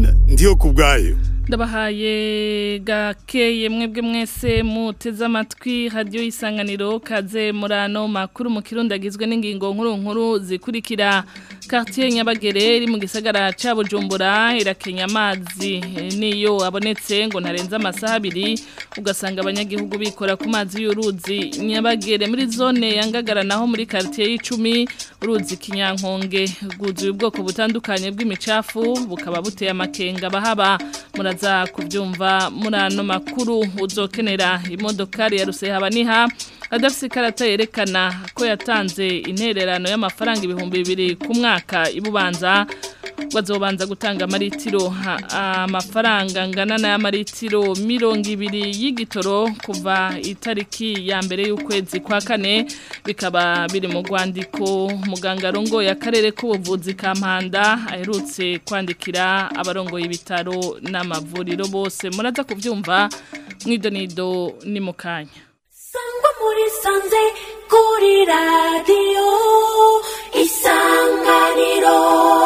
ndiyo ku bwayo ndabahaye gakeye mwebwe mwese muteze amatwi radiyo y'isanganiro kaze murano makuru mu kirundi agizwe n'ingingo nkuru nkuru zikurikira quartier nyabagere iri mu gisagara ca bujumbura irakenya amazi niyo abonetse ngo ntarenze amasaha abiri ugasanga abanyagihugu bikora ku mazi y'uruzi nyabagere muri zone yangagara naho muri quartier y'icumi uruzi kinyankonge rwuzuye ubwoko butandukanye bw'imicafu bukaba buteye amakenga bahaba muraza kubyumva muri ano makuru uzokenera imodokari ya rusehaba adafite ikarata yerekana ko yatanze intererano y'amafaranga ibihumbi bibiri ku mwaka ibubanza bazobanza gutanga amaritiro amafaranga angana n'ay'amaritiro mirongo ibiri y'igitoro kuva itariki ya mbere y'ukwezi kwa kane bikaba biri mu rwandiko muganga arongoye akarere k'ubuvuzi ka mpanda aherutse kwandikira abarongoye ibitaro n'amavuriro bose muraza kubyumva mwidonido ni mu kanya sangwa muri sanze kuri radiyo isanganiro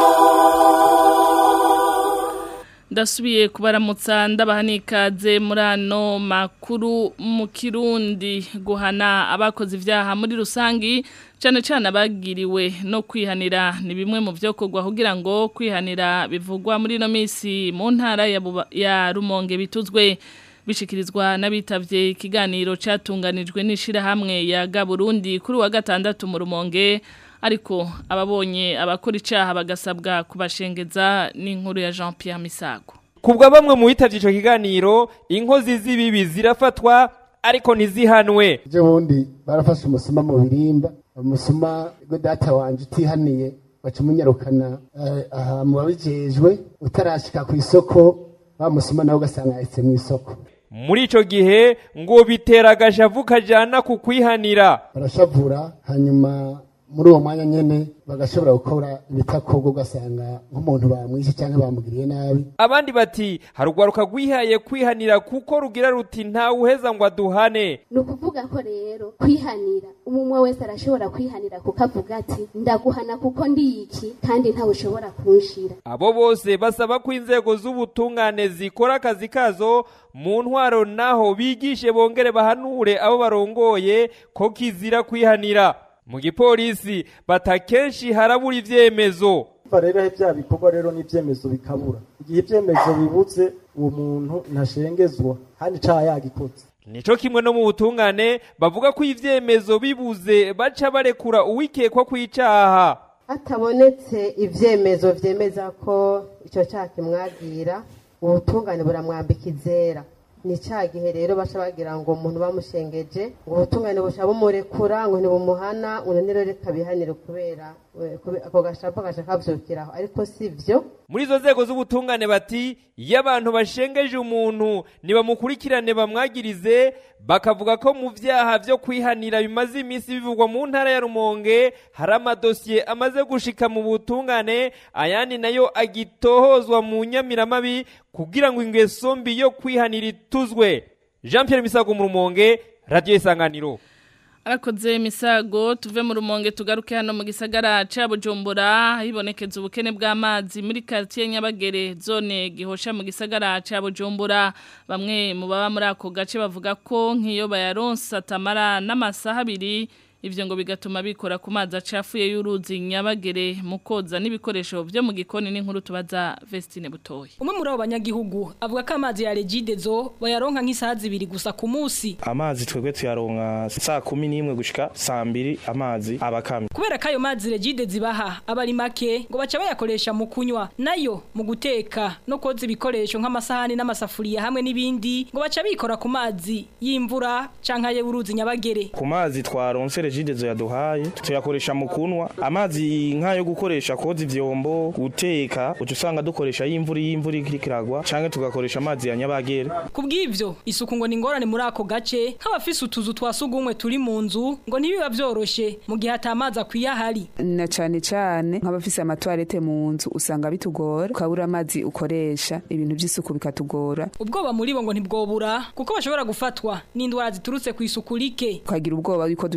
ndasubiye kubaramutsa ndabaha n'ikaze muri ano makuru mu kirundi guhana abakoze ibyaha muri rusange cyane cyane abagiriwe no kwihanira ni bimwe mu byo kugwa kugira ngo kwihanira bivugwa muri ino minsi mu ntara ya rumonge bituzwe bishikirizwa n'abitabye ikiganiro cyatunganijwe n'ishyirahamwe ya Burundi kuri wa gatandatu mu rumonge ariko ababonye abakora icyaha bagasabwa kubashengeza n'inkuru ya Jean Pierre Misago kubwa bamwe mu bitabye icyo kiganiro inkozi z'ibibi zirafatwa ariko ntizihanwe ibyo bundi barafashe umusuma mu birimba umusuma ngo data wanje utihaniye baca umunyarukana aha mu babijejwe utarashika ku isoko bamusuma nawe ugasanga yahise mu isoko muri icyo gihe ngo bitera agashavu kajyana ku kwihanira barashavura hanyuma muri uwo mwanya nyine bagashobora gukora ibitakorwa ugasanga nk'umuntu bamwishe cyangwa bamugiriye nabi abandi bati harugwaruka rwihaye kwihanira kuko rugira ruti ntawe uheza ngo aduhane ni ukuvuga ko rero kwihanira umwe wese arashobora kwihanira kuko avuga ati ndaguhana kuko ndi iki kandi ntawe ushobora kunshira abo bose basaba ko inzego z'ubutungane zikora akazi kazo mu ntwaro naho bigishe bongere bahanure abo barongoye ko kizira kwihanira mu gipolisi batakenshi harabura ivyemezo rero bya bikorwa rero n'ivyemezo bikabura igihe ivyemezo bibuze uwo muntu ntashengezwa kandi icaha yagikoze nico kimwe no mu butungane bavuga ko ivyemezo bibuze baca barekura uwikekwa kw'icaha hatabonetse ivyemezo vyemeza ko ico caha kimwagira ubutungane buramwambika izera ni cya gihe rero baca bagira ngo umuntu bamushengeje ngo ubutungane busha bumurekura ngo ntibumuhana ngo rero reka bihanire kubera ako gashapa gaca kabyukiraho ariko si byo muri izo nzego z'ubutungane bati iyo abantu bashengeje umuntu nibamukurikirane bamwagirize bakavuga ko mu byaha byo kwihanira bimaze iminsi bivugwa mu ntara ya rumonge hari amadosiye amaze gushika mu butungane ayandi nayo agitohozwa mu nyamiramabi kugira ngo ingeso mbi yo kwihanira ituzwe jean Pierre misago mu rumonge radiyo isanganiro arakoze misago tuve mu rumonge tugaruke hano mu gisagara ca Bujumbura hibonekeza ubukene bw'amazi muri quartier Nyabagere zone gihosha mu gisagara ca Bujumbura bamwe mu baba muri ako gace bavuga ko nkiyo bayaronsa tamara n'amasaha abiri ivyo ngo bigatuma bikora ku mazi acafuye y'uruzi Nyabagere mu koza n'ibikoresho byo mu gikoni n'inkuru tubaza Vestine Butoyi umwe muri abo banyagihugu avuga ko amazi ya Regidezo bayaronka nk'isaha zibiri gusa ku munsi amazi twebwe tuyaronka saa kumi n'imwe gushika saa mbiri amazi abakamye kubera ko ayo mazi Regide zibaha aba ari make ngo baca bayakoresha mu kunywa nayo mu guteka no koza ibikoresho nk'amasahani n'amasafuriya hamwe n'ibindi ngo baca bikora ku mazi y'imvura canke y'uruzi Nyabagere ku mazi twaronse Regidezo yaduhaye tuyakoresha mu kunwa amazi nk'ayo gukoresha koza ivyombo guteka uca usanga dukoresha y'imvura y'imvura ikiragwa canke tugakoresha amazi ya Nyabagere kubw'ivyo isuku ngo ni ingorane muri ako gace nk'abafise utuzu twa sugumwe turi mu nzu ngo ntibiba vyoroshe mu gihe atamazi akwiye ahari na cane cane nk'abafise amatwarete mu nzu usanga bitugora ukabura amazi ukoresha ibintu vy'isuku bikatugora ubwoba muri bo ngo ntibwobura kuko bashobora gufatwa n'indwara ziturutse ku isuku rike ukagira ubwoba yuko dushobora kugwara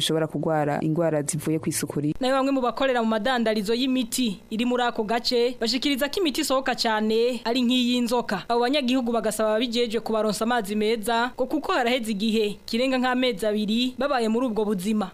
ngwara ingwara zivuye ku isuku rike nayo bamwe mu bakorera mu madandarizo y'imiti iri muri ako gace bashikiriza ko imiti isohoka cyane ari nk'iy'inzoka abo banyagihugu bagasaba ababijeje kubaronsa amazi meza ngo kuko haraheze igihe kirenga nk'amezi abiri babaye muri ubwo buzima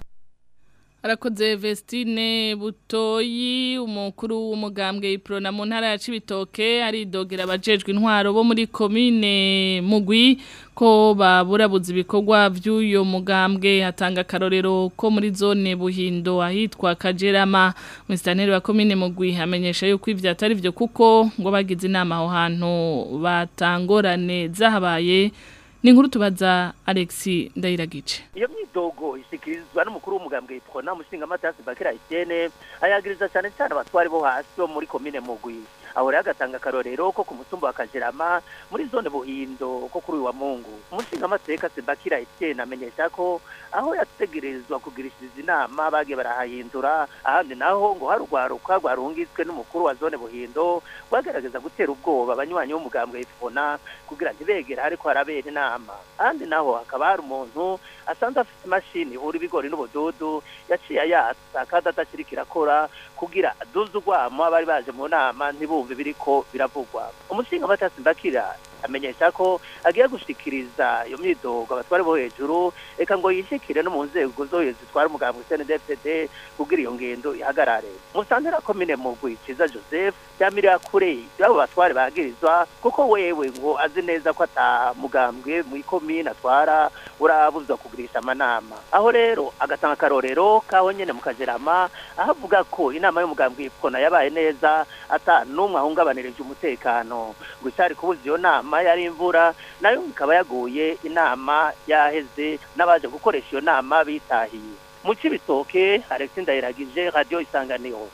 Arakoze Vestine Butoyi umukuru w'umugambwe Iprona mu ntara ya Cibitoke aridogera abajejwe intwaro bo muri commune Mugwi ko baburabuza ibikorwa by'uyo mugambwe hatanga karorero ko muri zone Buhindo ahitwa Kajerama Mr. wa commune Mugwi amenyesha yuko ivyo atari byo kuko ngo bagize inama aho hantu batangorane zahabaye ni inkuru tubaza Alexi Ndayiragice iyo myidogo ishikirizwa n'umukuru w'umugambwe Iprona mushinga matasi Bakira Etienne ayagiriza cyane cyane abatwari bo hasi bo muri commune Mugwi aho rero agatanga akarorero ko ku mutumba wa Kajerama muri zone Buhindo ko kuri uyu wa Mungu umushinga amateka Sebakira Etienne amenyesha ko aho yategerezwa kugirishiriza inama bagiye barahahindura ahandi naho ngo harugwaruka rwarungitswe n'umukuru wa zone Buhindo bagerageza gutera ubwoba abanywanyi b'umugambwe Iprona kugira ntibegere ariko harabera inama ahandi naho hakaba hari umuntu asanzwe afite imashini ihura ibigori n'ubududu yaciye ayatsa kandi adakiri kirakora kugira aduze urwamo abari baje mu nama ntibumve biriko biravugwa umushinga amatasi mbakira amenyesha ko agiye gushikiriza iyo myidogo abatwari bo hejuru reka ngo yishikire no mu nzego zo hejuru zitwara umugambwe CNDD-FDD kugira iyo ngendo ihagarare musantera komine mugwi ciza Joseph yamirira kure y'abo batware bagirizwa kuko wewe ngo azi neza ko ata mugambwe mu komine atwara urabuzwa kugurisha amanama aho rero agatanga akarorero kaho nyene mu kajerama aho avuga ko inama y'umugambwe ipfona yabaye neza ata n'umwe ahungabanirije umutekano ngo icari kubuza iyo nama yari imvura nayo ikaba yaguye inama yaheze n'abaje gukoresha iyo nama bitahiye mu cibitoke Alexis Ndayiragije radio isanganiro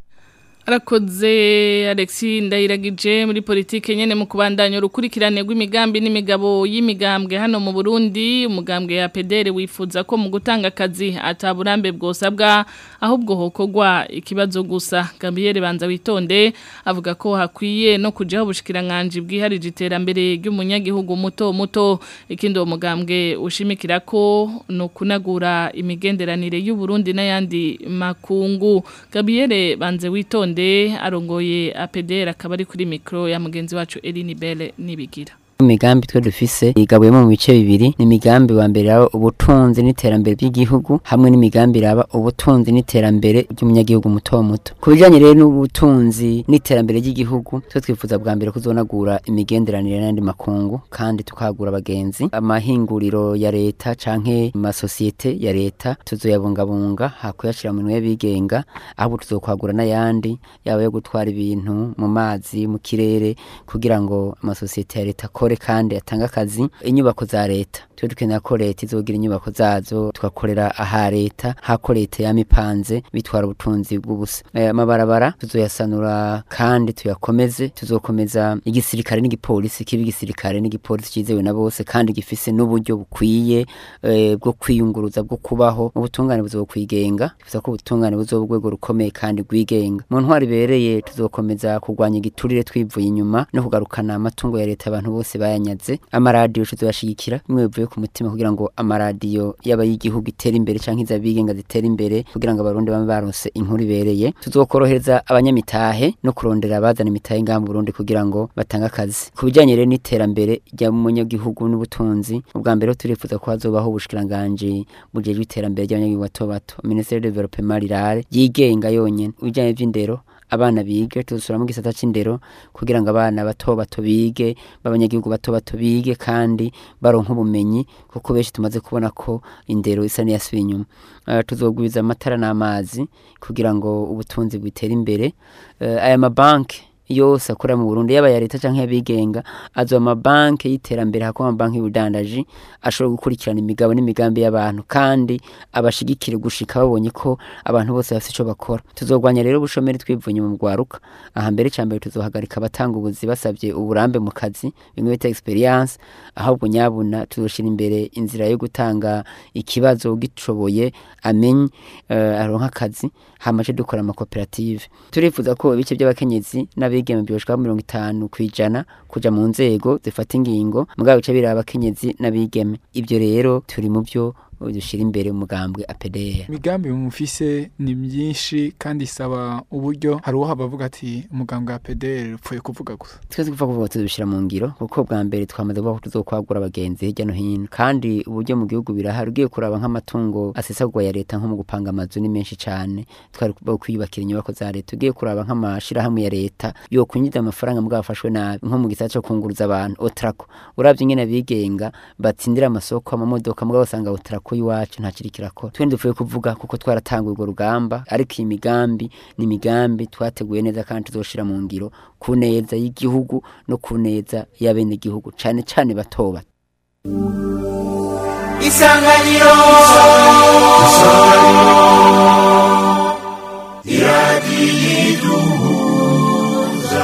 Arakoze Alexi Ndayiragije muri politike nyene mu kubandanya urukurikirane rw'imigambi n'imigabo y'imigambwe hano mu Burundi umugambwe ya PDR wifuza ko mu gutanga akazi ataburambe bwosabwa ahubwo hokogwa ikibazo gusa Gabriel Banza witonde avuga ko hakwiye no kujaho bushikiranganje bwiharije iterambere ry'umunyagihugu muto muto ikindi uwo mugambwe ushimikira ko no kunagura imigenderanire y'u Burundi n'ayandi makungu Gabriel Banze witonde arongoye APDR akaba ari kuri mikro ya mugenzi wacu Eline Belle nibigira imigambi twe dufise igabuyemo mu bice bibiri ni imigambi wa mbere raba ubutunzi n'iterambere by'igihugu hamwe n'imigambi raba ubutunzi n'iterambere ry'umunyagihugu muto muto ku bijyanye rero n'ubutunzi n'iterambere ry'igihugu twe twifuza bwa mbere kuzonagura imigenderanire n'andi makungu kandi tukagura abagenzi amahinguriro ya leta canke amasosiyete ya leta tuzoyabungabunga hakuyashira mu minwe bigenga ahubwo tuzokwagura n'ayandi yaba yo gutwara ibintu mu mazi mu kirere kugira ngo amasosiyete ya leta akore kandi atanga akazi inyubako za leta twe dukenera ko leta izogira inyubako zazo tugakorera aha leta hako leta yamipanze bitwara ubutunzi bw'ubusa amabarabara tuzoyasanura kandi tuyakomeze tuzokomeza igisirikare n'igipolisi kiba igisirikare n'igipolisi cizewe na bose kandi gifise n'uburyo bukwiye e, bwo kwiyunguruza bwo kubaho ubutungane buzokwigenga tuvuze ko ubutungane buzoba urwego rukomeye kandi rwigenga mu ntwari ibereye tuzokomeza kurwanya igiturire twivuye inyuma no kugarukana amatungo ya leta abantu bose bayanyaze amaradiyo tuzoyashigikira bimwe bivuye ku mutima kugira ngo amaradiyo yaba y'igihugu itere imbere canke izabigenga zitere imbere kugira ngo abarundi bame baronse inkuru ibereye tuzokorohereza abanyamitahe no kurondera abazana imitahe ngaha mu Burundi kugira ngo batange akazi ku bijanye rero n'iterambere ry'umunyagihugu n'ubutunzi ubwa mbere turifuza ko hazobaho ubushikiranganje bujejwe iterambere ry'abanyagihugu bato bato Ministère de Développement Rural yigenga yonyene ubijanye vy'indero abana bige tuzusura mu gisata c'indero kugira ngo abana bato bato bige b'abanyagihugu bato bato bige kandi baronka ubumenyi kuko benshi tumaze kubona ko indero isa n'iyasubiye inyuma uh, tuzogwiza amatara n'amazi kugira ngo ubutunzi butere imbere uh, aya mabanki yose akora mu Burundi yaba ya leta canke yabigenga azo amabanki y'iterambere hako amabanki y'ubudandaji ashobora gukurikirana imigabo n'imigambi y'abantu kandi abashigikire gushika babonye ko abantu bose bafite ico bakora tuzogwanya rero ubushomeri twivunye mu gwaruka aha mbere cambere tuzohagarika abatanga ubuzi basabye uburambe mu kazi bimwe bita experience ahubwo nyabuna tuzoshira imbere inzira yo gutanga ikibazo gicoboye amenye uh, aronka akazi hamaje dukora amakoperative turifuza ko ibice by'abakenyezi n'abigeme byoshka mirongo itanu kwijana kuja mu nzego zifata ingingo mugabo bice biraba abakenyezi n'abigeme ibyo rero turi mu byo dushira imbere umugambwe APDR imigambi mufise ni myinshi kandi isaba uburyo hari uwo bavuga ati umugambwe wa PDR upfuye kuvuga gusa twese kuva kuvuga tubishira mu ngiro kuko bwa mbere twamaze kuvuga ko tuzokwagura abagenzi hirya no hino kandi uburyo mu gihugu birahari ugiye kuraba nk'amatungo asesagwa ya leta nko mu gupanga amazu ni menshi cyane twari kwiyubakira inyubako za leta ugiye kuraba nk'amashirahamwe ya leta yo kunyida amafaranga mbwa bafashwe nabi nko mu gisata cyo kunguruza abantu otrako uravye nyene bigenga batsindira amasoko amamodoka mbwa basanga otrako iwacu nta kiri kirakora twende dupfuye kuvuga kuko twaratanguye urwo rugamba ariko iyi migambi ni imigambi twateguye neza kandi tuzoshira mu ngiro ku neza y'igihugu no ku neza y'abene igihugu cane cane batoba isanganiro iradiyiduhuza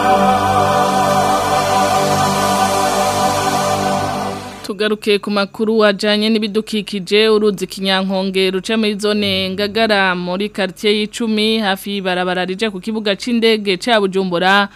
tugaruke ku makuru wajanye n'ibidukikije uruzi kinyankonge ruca muri zone ngagara muri quartier y'icumi hafi y'ibarabara rije ku kibuga c'indege ca Bujumbura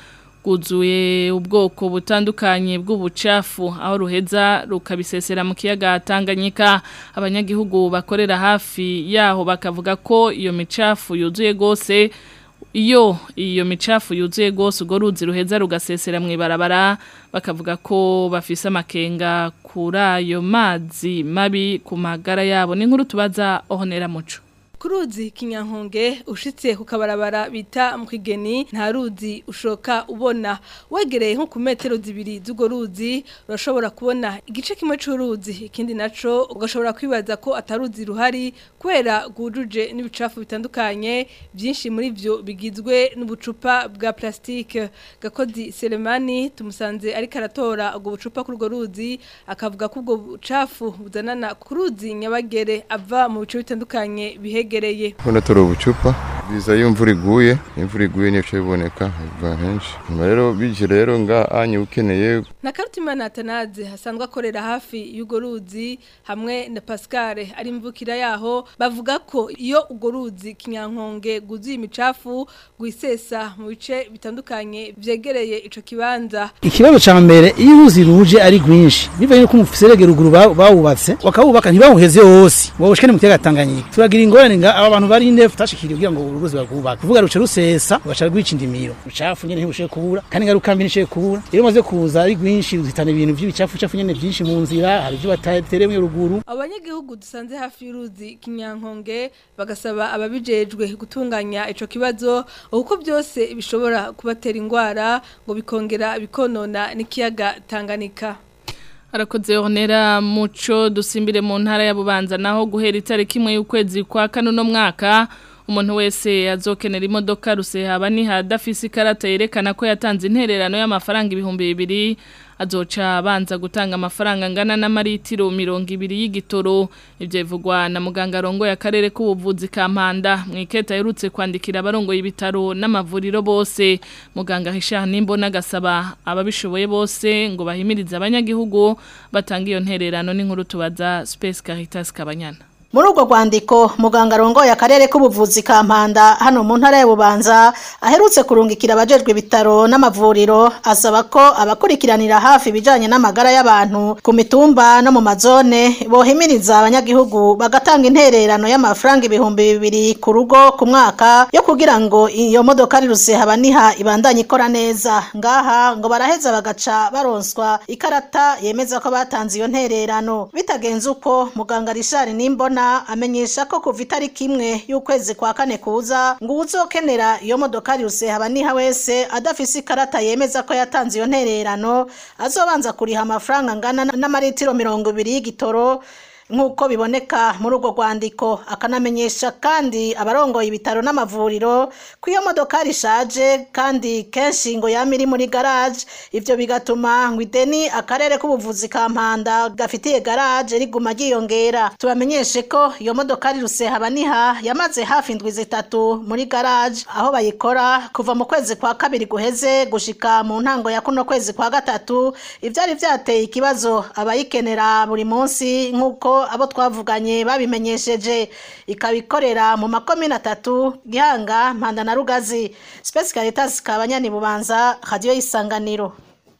guzuye ubwoko butandukanye bw'ubucafu aho ruheza rukabisesera mu kiyaga Tanganyika abanyagihugu bakorera hafi yaho bakavuga ko iyo micafu yuzuye gose iyo iyo micafu yuzuye gose ugo ruzi ruheza rugasesera mu ibarabara bakavuga ko bafise amakenga kuri ayo mazi mabi ku magara yabo ni nkuru tubaza ohonera muco kuruzi kinyankonge ushitse ku kabarabara bita mu kigeni nta ruzi ushoka ubona wegereye nko ku metero zibiri z'urwo ruzi urashobora kubona igice kimwe c'uruzi ikindi naco ugashobora kwibaza ko ataruzi ruhari kubera rwujuje n'ibicafu bitandukanye byinshi muri byo bigizwe n'ubucupa bwa plastike gakozi Selemani tumusanze ariko aratora ubwo bucupa kuri urwo ruzi akavuga ko ubwo bucafu buzanana ku ruzi nyabagere ava mu bice bitandukanye bihege yegereye Hano turi ubucupa biza iyo imvura iguye imvura iguye niyo biboneka biva henshi nyuma rero bije rero nga anya ukeneye na Karutimana Atanaze hasanzwe akorera hafi y'ugo ruzi hamwe na Pascal ari mvukira yaho bavuga ko iyo ugo ruzi kinyankonge guzuye imicafu guisesa mu bice bitandukanye vyegereye ico kibanza ikibazo ca mbere iyo uruzi ruje ari rwinshi bivaye ko umufiserege ruguru bawubatse wakawubaka ntibawuheze hose wabushikane mu kiyaga Tanganyika turagira ingorane nga aba bantu bari ndefu tashikiriye kugira ngo uruzi bagubaka kuvuga ruce rusesa rugaca rwica indimiro ucafu nyene ntibushe kubura kandi ngaruka mbi nishe kubura rero maze kuza ari rwinshi ruhitana ibintu by'ibicafu cafu nyene byinshi mu nzira hari ibyo batateremwe ruguru abanyagihugu dusanze hafi y'uruzi kinyankonge bagasaba ababijejwe gutunganya ico kibazo uko byose bishobora kubatera ingwara ngo bikongera bikonona n'ikiyaga Tanganyika Arakoze honera muco dusimbire mu ntara ya Bubanza naho guhera itariki imwe y'ukwezi kwa kane no mwaka umuntu wese azokenera imodoka rusehaba ni hadafise ikarata yerekana ko yatanze intererano y'amafaranga ibihumbi bibiri azoca abanza gutanga amafaranga angana n'amaritiro mirongo ibiri y'igitoro ibyo bivugwa na muganga arongoye akarere k'ubuvuzi ka mpanda mu iketa yerutse kwandikira abarongoye ibitaro n'amavuriro bose muganga hisha nimbona agasaba ababishoboye bose ngo bahimirize abanyagihugu batanga iyo ntererano n'inkuru tubaza Space Caritas Kabanyana muri urwo rwandiko muganga arongoye akarere k'ubuvuzi ka mpanda hano mu ntara y'ububanza aherutse kurungikira abajejwe ibitaro n'amavuriro asaba ko abakurikiranira hafi ibijyanye n'amagara y'abantu ku mitumba no mu mazone bohimiriza abanyagihugu bagatanga intererano y'amafaranga ibihumbi bibiri ku rugo ku mwaka yo kugira ngo iyo modoka riruse habaniha ibandanye ikora neza ngaha ngo baraheza bagaca baronswa ikarata yemeza ko batanze iyo ntererano bitagenze uko muganga rishari nimbona amenyesha ko kuva itariki imwe y'ukwezi kwa kane kuza ngo uzokenera iyo modoka yose haba niha wese adafise ikarata yemeza ko yatanze iyo ntererano azobanza kuriha amafaranga angana n'amaritiro mirongo ibiri y'igitoro nk'uko biboneka muri urwo rwandiko akanamenyesha kandi abarongoye ibitaro n'amavuriro ko iyo modoka rishaje kandi kenshi ngo yama iri muri garaje ibyo bigatuma ngo ideni akarere k'ubuvuzi ka mpanda gafitiye garaje riguma ryiyongera tubamenyeshe ko iyo modoka riruse habaniha yamaze hafi indwi zitatu muri garaje aho bayikora kuva mu kwezi kwa kabiri guheze gushika mu ntango ya kuno kwezi kwa gatatu ibyari byateye ikibazo abayikenera buri munsi nk'uko abo twavuganye babimenyesheje ikabikorera mu makomine atatu gihanga mpanda na rugazi Space Caritas kabanyani bubanza radio isanganiro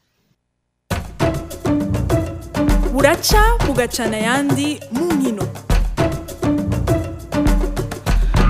buraca bugacana yandi mu nkino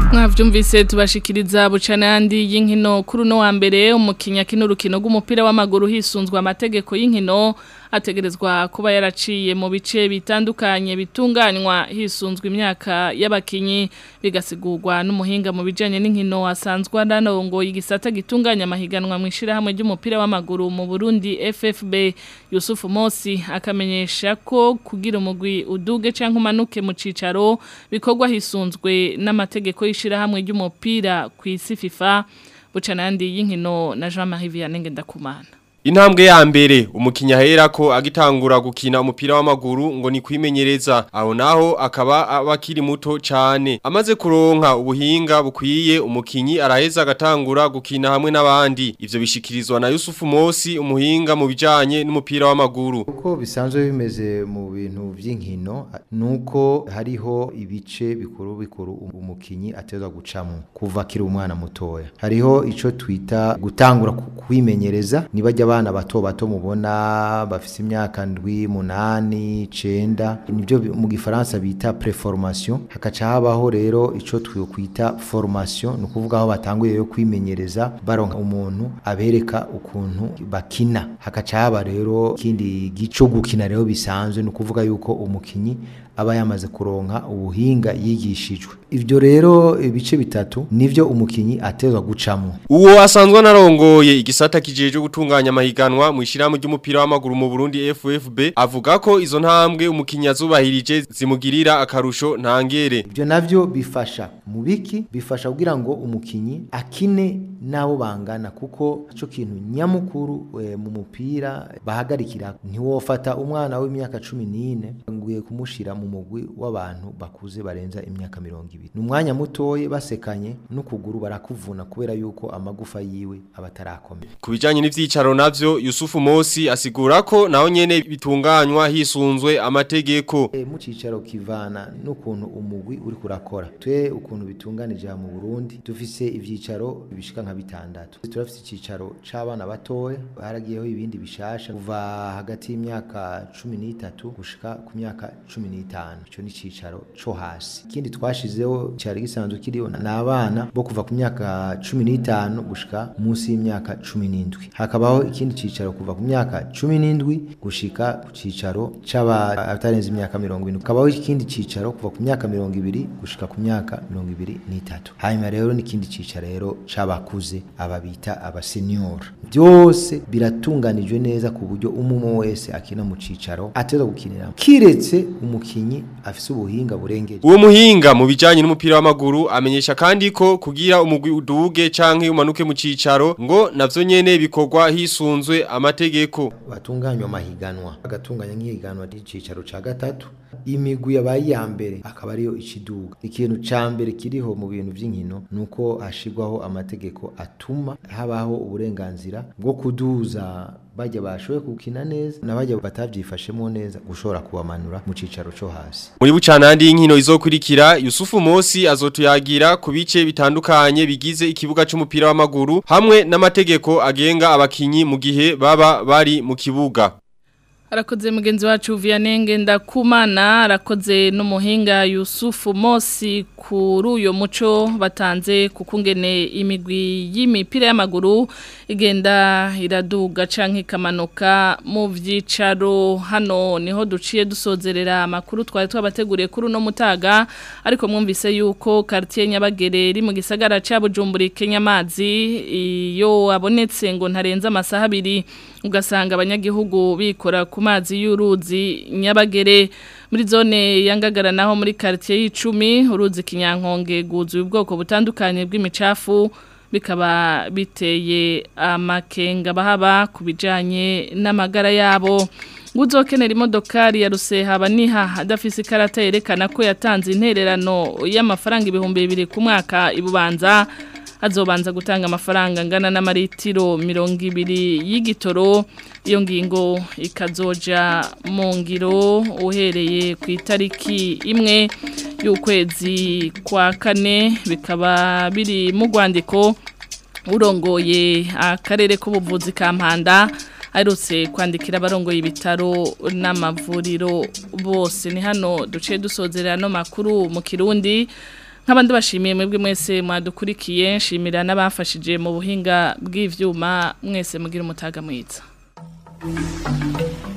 mwavyumvise tubashikiriza bucana yandi y'inkino kuri no wa mbere umukinya kino rukino rw'umupira w'amaguru hisunzwe amategeko y'inkino ategerezwa kuba yaraciye mu bice bitandukanye bitunganywa hisunzwe imyaka y'abakinyi bigasigurwa n'umuhinga mu bijanye n'inkino asanzwe anarongo igisata gitunganya amahiganwa mu ishirahamwe ry'umupira w'amaguru mu Burundi FFB Yusufu Mosi akamenyesha ko kugira umugwi uduge canke umanuke mu cicaro bikorwa hisunzwe n'amategeko y'ishirahamwe ry'umupira ku isi FIFA bucana yandi y'inkino na Jean-Marie Vianney Ngendakumana Intambwe ya mbere umukinya hera ko agitangura gukina umupira w'amaguru ngo ni kwimenyereza aho naho akaba abakiri muto cyane amaze kuronka ubuhinga bukwiye umukinyi araheza agatangura gukina hamwe n'abandi ivyo bishikirizwa na Yusufu Mosi umuhinga mu bijanye n'umupira w'amaguru uko bisanzwe bimeze mu bintu by'inkino nuko hariho ibice bikuru bikuru umukinyi ateza gucamo kuva akiri umwana mutoya hariho ico twita gutangura kwimenyereza nibajya abana bato bato mubona bafite imyaka ndwi munani icenda nibyo mu gifaransa bita preformation hakaca habaho rero ico twikwita formation ni ukuvuga aho batanguye yo kwimenyereza baronka umuntu abereka ukuntu bakina hakaca haba rero ikindi gico gukina rero bisanzwe ni ukuvuga yuko umukinyi aba yamaze kuronka ubuhinga yigishijwe ivyo rero ibice bitatu nivyo umukinyi atezwa gucamo uwo asanzwe anarongoye igisata kijeje gutunganya amahiganwa mu ishirahamwe ry'umupira w'amaguru mu Burundi FFB avuga ko izo ntambwe umukinyi azubahirije zimugirira akarusho ntangere ivyo navyo bifasha mu biki bifasha kugira ngo umukinyi akine nabo bangana kuko ico kintu nyamukuru e, mu mupira bahagarikira ntiwofata umwana w'imyaka 14 nguye kumushira mu mugwi w'abantu bakuze barenza imyaka 20 ni umwanya mutoye basekanye n'ukuguru barakuvuna kubera yuko amagufa yiwe abatarakomeye ku bijanye n'ivyicaro navyo Yusufu Mosi asigura ko naho nyene bitunganywa hisunzwe amategeko e, mu cicaro kivana n'ukuntu umugwi uri kurakora twe ukuntu bitunganije mu Burundi dufise ivyicaro bishika nka bitandatu turafise icicaro c'abana batoya haragiyeho ibindi bishasha kuva hagati y'imyaka 13 gushika ku myaka 15 ico ni cicaro co hasi ikindi twashizeho cyari gisanzwe kiriho n'abana bo kuva ku myaka 15 gushika munsi y'imyaka 17 hakabaho ikindi cicaro kuva ku myaka 17 gushika ku cicaro c'abatarenze imyaka 70 hakabaho ikindi cicaro kuva ku myaka 20 gushika ku myaka 23 hanyuma rero n'ikindi cicaro rero c'abakuze aba bita abasenior byose biratunganijwe neza ku buryo umwe wese akina mu cicaro ateza gukinira kiretse umukinyi afise ubuhinga burengeje uwo muhinga mu bijanye n'umupira w'amaguru amenyesha kandi ko kugira umugwi uduge canke umanuke mu cicaro ngo navyo nyene bikorwa hisunzwe amategeko batunganywa amahiganwa agatunganya nk'ihiganwa ry'icicaro ca gatatu imigwi yabaye iya mbere akaba ariyo ikiduga ikintu ca mbere kiriho mu bintu vy'inkino nuko hashirwaho amategeko atuma habaho uburenganzira bwo kuduza bajya bashoboye gukina neza n'abajya batavyifashemo neza gushobora kubamanura mu cicaro co hasi muri bucanandi y'inkino izokurikira Yusufu Mosi azotuyagira ku bice bitandukanye bigize ikibuga c'umupira w'amaguru hamwe n'amategeko agenga abakinyi mu gihe baba bari mu kibuga Arakoze mugenzi wacu Vianenge ndakumana arakoze n'umuhinga Yusufu Mosi kuri uyo muco batanze kukungene imigwi y'imipira y'amaguru igenda iraduga canke ikamanuka mu vyicaro hano niho duciye dusozerera amakuru twari twabateguriye kuri uno mutaga ariko mwumvise yuko quartier Nyabagere iri mu gisagara ca Bujumbura Kenyamazi iyo abonetse ngo ntarenza amasaha abiri ugasanga abanyagihugu bikora ku mazi y'uruzi nyabagere muri zone yangagara naho muri quartier y'icumi uruzi kinyankonge guzuye ubwoko butandukanye bw'imicafu bikaba biteye amakenga bahaba ku bijanye n'amagara yabo Uzokenera imodokari ya ruseha baniha adafise ikarata yerekana ko yatanze intererano y'amafaranga ibihumbi bibiri ku mwaka ibubanza azobanza gutanga amafaranga angana n'amaritiro mirongo ibiri y'igitoro iyo ngingo ikazoja mu ngiro uhereye ku itariki imwe y'ukwezi kwa kane bikaba biri mu rwandiko urongoye akarere k'ubuvuzi ka mpanda aherutse kwandikira abarongoye ibitaro n'amavuriro bose ni hano duce dusozerera no makuru mu kirundi nk'abandi bashimiye mwebwe mwese mwadukurikiye nshimira n'abafashije mu buhinga bw'ivyuma mwese mugira umutaga mwiza